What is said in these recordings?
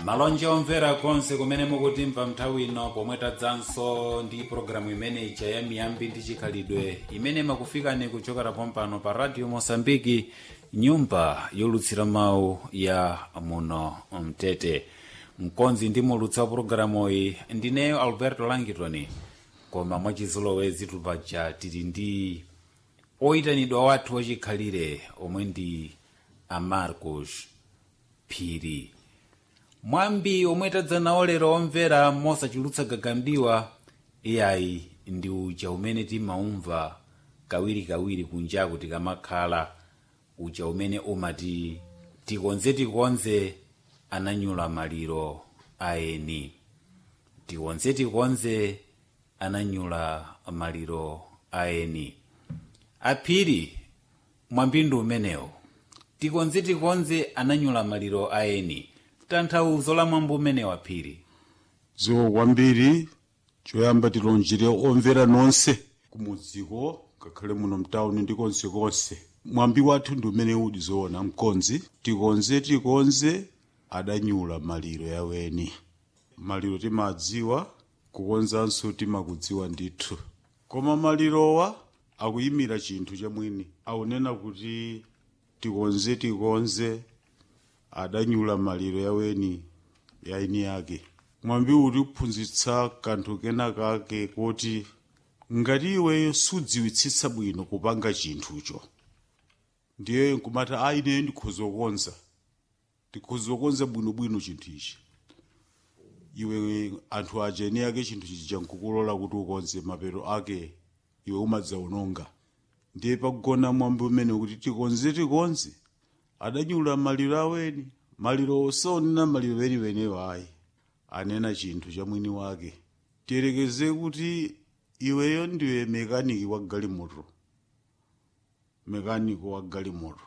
malonje omvera konse kumene mukutimva nthawi ino pomwe tadzanso ndi pologalamu imene ija ya miyambi ndi chikhalidwe imene makufikani kuchokera pompano pa radio mosambiki nyumba yolutsira mawu ya muno mtete mkonzi ndi mulutsi wa pologalamu iyi ndineyo alberto langitoni koma mwachizolowezi tupaja tili ndi oyitanidwa wathu wachikhalire omwe ndi amarcos phiri mwambi omwe tadzanawo lero omvera mosachulutsa gagamdiwa iyayi ndi uja umene timaumva kawirikawiri kunjaku tikamakhala uja umene umati tikonze tikonze ananyula maliro aeni tikonze tikonze ananyula maliro aeni aphiri mwambindu umenewo tikonze tikonze ananyula maliro aeni tanthauzo la mwambo umene waphiri ziwo kwambiri choyamba tilonjere omvera nonse kumudziko ngakhale muno mtawuni ndi konsekonse mwambi wathu ndi umene udi zoona mkonzi tikonze tikonze adanyula maliro yaweni maliro timadziwa kukonzanso timakudziwa ndithu koma malirowa akuyimira chinthu chamwini akunena kuti tikonze tikonze adanyula maliro yaweni yaini yake mwambi uti kuphunzitsa kanthu kena kake kuti ngati iweyo sudziwitsitsa bwino kupanga chinthucho ndiye nkumati a ineyo ndikhoza kukonza ndikhoza kukonza bwinobwino chinthu ichi iwe anthu aja eni ake chinthu chichi chankukulola kuti ukonze mapero ake iwe umadzawononga ndiye pakugona mwambi umene kuti tikonze tikonze adanyula maliro aweni maliro osonena maliro weniwenewo ayi anena chinthu cha mwini wake tiyerekeze kuti iweyo ndiwe mekaniki wa galimoto mekaniko wa galimoto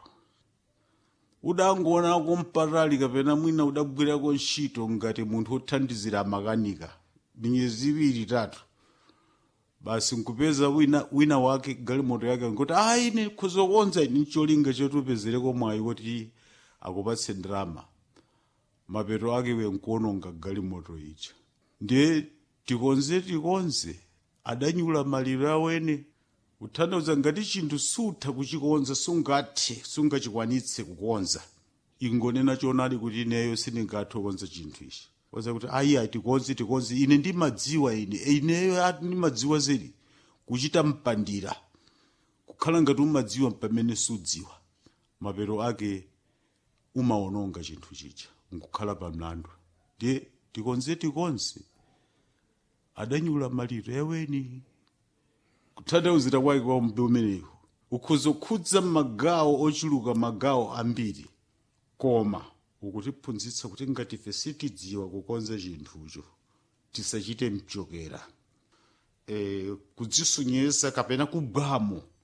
udangoonako mpatali kapena mwina udagwirako ntchito ngati munthu wothandizira makanika minyezi iwiri itatu basi nkupeza wina, wina wake galimoto yake nkuti ayi ine kuzokonza ine ncholinga chotupezereko mwayi kuti akupatse ndalama mapeto ake we nkuononga galimoto ija ndiye tikonze tikonze adanyula maliro awene kuthandiza ngati chinthu sutha kuchikonza sungathe sungachikwanitse kukonza ingonena chonadi kuti ineyo sindingathe kukonza chinthu ichi koza kuti ayi tikonze tikonze ine ndimadziwa ine ineyo ati ndimadziwa zedi kuchita mpandira kukhala ngati umadziwa pamene sudziwa mapero ake umaononga chinthu chicha nkukhala pamlandu ndiye tikonze tikonze adanyula maliro yaweni kutanthauzira kwake kwa mbe umenewu ukhoza kukhudza magawo ochuluka magawo ambiri koma ukutiphunzitsa kuti ngati ife sitidziwa kukonza chinthucho tisachite mchokera e, kudzisunyesa kapena kugwamo